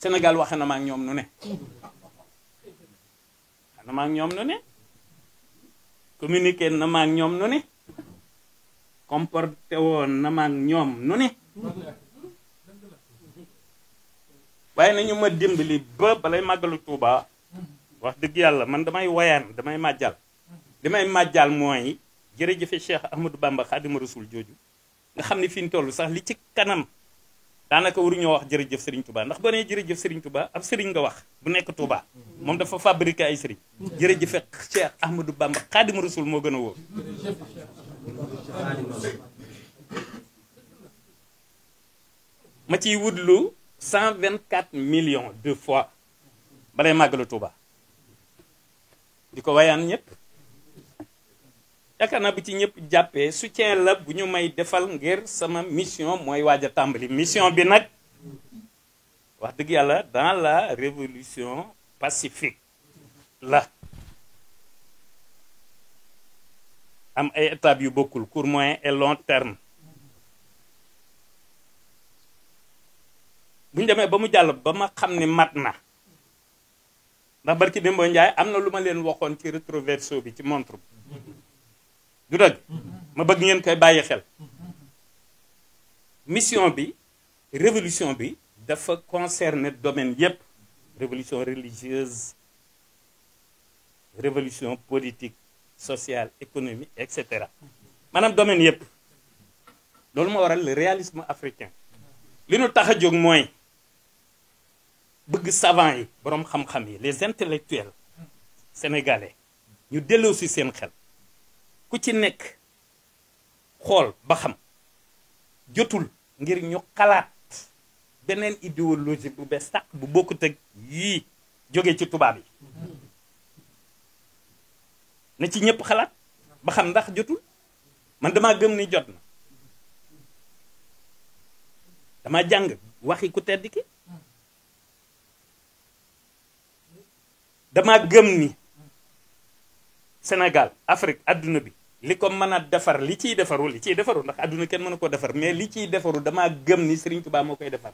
Sénégal waxe na ma ak ñoom nu ne waxe na ma ak ñoom nu ne communiqué na ma ak ñoom nu ne comporté woon na ma ak ñoom nu ne waaye nañu ma dimbali ba balay màggalu Tuuba wax dëgg yàlla man damay woyaan damay màjjal damay màjjal mooy jërëjëfe Cheikh Ahmadou Bamba Xaadimu Rasul jooju nga xam ne fi ñu toll sax li ci kanam daanaka waruñoo wax jërëjëf Serigne Touba ndax boo nee jërëjëf Serigne Touba ab Serigne nga wax bu nekk Touba moom dafa fabriqué ay Serigne jërëjëfe Cheikh Ahmadou Bamba Xaadimu Rasul moo gën a wóor. ma ciy wutlu 124 millions de fois balay màggalu Touba di ko wayaan ñëpp. yaakaar naa bu ci ñëpp jàppee soutien la bu ñu may defal ngir sama mission mooy waaj a tàmbali mission bi nag wax dëgg yàlla dans la révolution pacifique la am ay étapes yu bokkul court moyen et long terme bu ñu demee ba mu jàll ba ma xam ne mat na ndax barki Dembo Njaay am na lu ma leen waxoon ci rétroverso bi ci montre bi du dëgg ma bëgg ngeen koy bàyyi xel mission bi révolution bi dafa concerner domaine yépp révolution religieuse révolution politique sociale économique et cetera maanaam domaine yépp loolu moo waral le réalisme africain li nu tax a jóg mooy bëgg savant yi boroom xam-xam yi les intellectuels sénégalais ñu delloo si seen xel ku ci nekk xool ba xam jotul ngir ñu xalaat beneen idéologie bu bees sàq bu bokkut ak yii jóge ci tubaab yi na ci ñëpp xalaat ba xam ndax jotul man damaa gëm ni jot na dama jàng waxi ku tedd ki dama gëm ni Sénégal Afrique adduna bi li ko mën a defar li ciy defaru li ciy defaru ndax adduna kenn mën a ko defar mais li ciy defaru damaa gëm ni Serigne Touba moo koy defar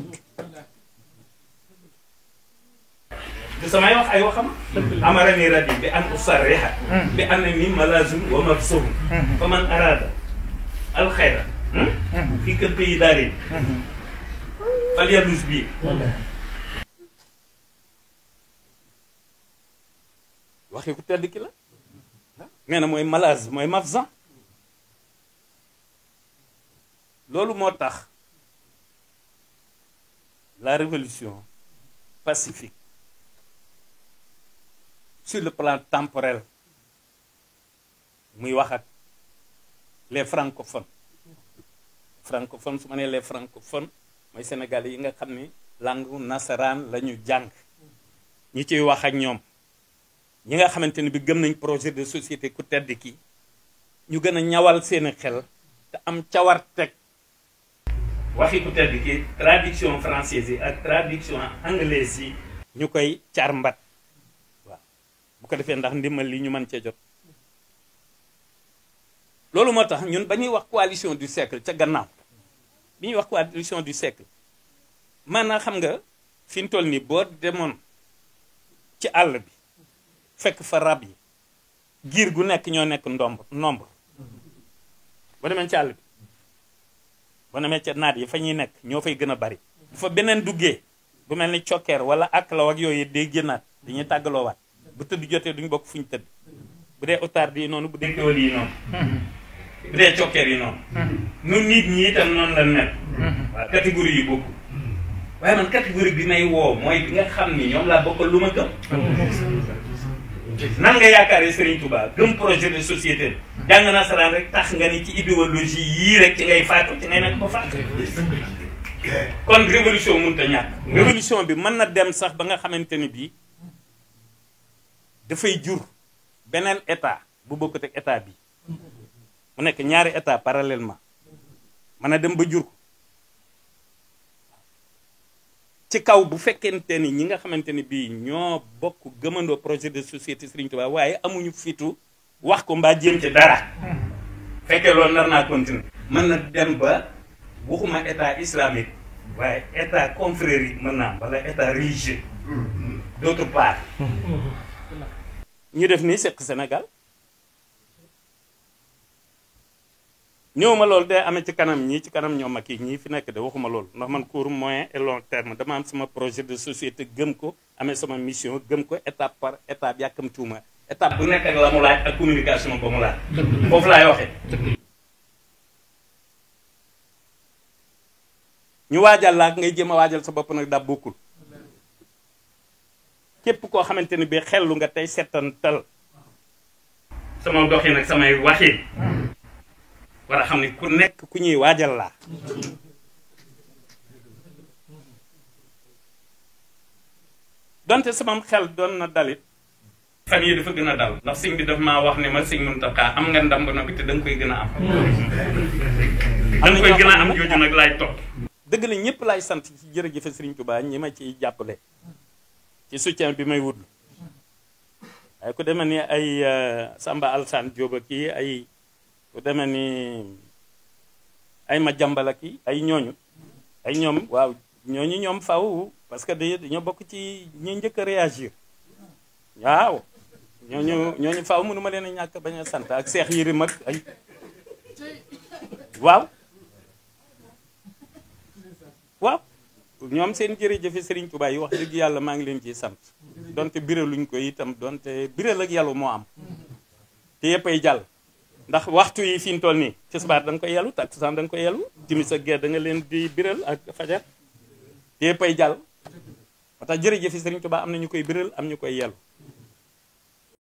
du samay wax ay waxam amara ni radi bi an usarriha bi an ni malazum wa mafsuhum fa man arada alxayra fii kër pays daari fal yalus bii waxi ku tedd ki la nee na mooy malaise mooy mafzan loolu moo tax la révolution pacifique sur le plan temporel muy wax ak les francophones francophones su ma nee les francophones mooy sénégalais yi nga xam ni langue nasaraan la ñu jàng ñi ciy wax ak ñoom ñi nga xamante ni bi gëm nañ projet de société ku tedd ki ñu gën a ñawal seeni xel te am cawar teg waxi ku tedd ki traduction française yi ak traduction anglaise yi ñu koy carmbat waaw bu ko defee ndax ndimbal li ñu mën cee jot loolu moo tax ñun ba ñuy wax coalition du siècle ca gannaaw bi ñuy wax coalition du siècle maanaam xam nga fi ñu toll nii boo demoon ci àll bi fekk fa rab yi giir gu nekk ñoo nekk ndomb nombre boo demee ci àll bi boo demee ca naat yi fa ñuy nekk ñoo fay gën a bari bu fa beneen duggee bu mel ni cokkeer wala ak law ak yooyu day génnaat dañuy tàggaloo waat bu tëdd jotee duñu bokk fu ñu tëdd bu dee otaar yi noonu bu dee kéwal yi noonu bu dee cokkeer yi noonu nun nit ñi itam noonu la nekk waaw catégorie yi bokku waaye man catégorie bi may woo mooy bi nga xam ni ñoom laa bokkal lu ma gëm nan nga yaakaaree Serigne Touba gëm projet de société jàng nasaraan rek tax nga ni ci idéologie yii rek ci ngay faatu ci ngay nekk ba faatu kon révolution mënut a ñàkk révolution bi mën na dem sax ba nga xamante ni bii dafay jur beneen état bu bokkut ak état bi mu nekk ñaari état parallèlement mën a dem ba jur ko ci kaw bu fekkente ni ñi nga xamante ni bii ñoo bokk gëmandoo projet de société Serigne Touba waaye amuñu fitu wax ko mbaa jéem ci dara fekkee loolu nar naa continuer mën na dem ba waxuma état islamique waaye état confrérie mën naa am wala état religieux d'autre part ñu def nii seq Sénégal ñëw ma loolu day amee ci kanam ñii ci kanam ñoom ak yi ñii fi nekk de waxuma loolu ndax man court moyen et long terme dama am sama projet de société gëm ko amee sama mission gëm ko étape par étape yàkkamtuuma étape bu nekk ak la mu laaj ak communication ba mu laaj foofu laay waxee ñu waajal laa ngay jéem a waajal sa bopp nag daa bokkul képp koo xamante ni bi xellu nga tey settantal sama doxin ak samay waxin war a xam ne ku nekk ku ñuy waajal laa donte sama xel doon na dalit fan yi dafa gën a dal ndax sëñ bi daf maa wax ne ma sëñ Muntaxa am nga ndam ba noppi te da nga koy gën a am da nga koy gën a am jooju nag laay topp dëgg la ñëpp laay sant ci jërëjëfe Sëriñ Tuubaa ñi ma ciy jàppale ci soutien bi may wut waaye ku demee ni ay Samba Alsane Diop ak kii ay ku demee ni ay ma jàmbal ak kii ay ñooñu ay ñoom waaw ñooñu ñoom faw parce que dañoo bokk ci ñi njëkk a réagir waaw ñooñu ñooñu faw mënu ma leen a ñàkk bañ a sant ak seex yiri mag ay waaw waaw ñoom seen jërëjëfe Serigne Touba yi wax dëgg yàlla maa ngi leen ciy sant donte biraluñ ko itam donte biral ak yàlla moo am te yëpp ay jàll ndax waxtu yi fi ñu toll nii tisbaar da nga koy yàllu takkusaan da nga koy yàllu timis ak gee da nga leen di biral ak fajar te yëpp ay jàll moo tax jërëjëfe Serigne Touba am na ñu koy biral am ñu koy yàllu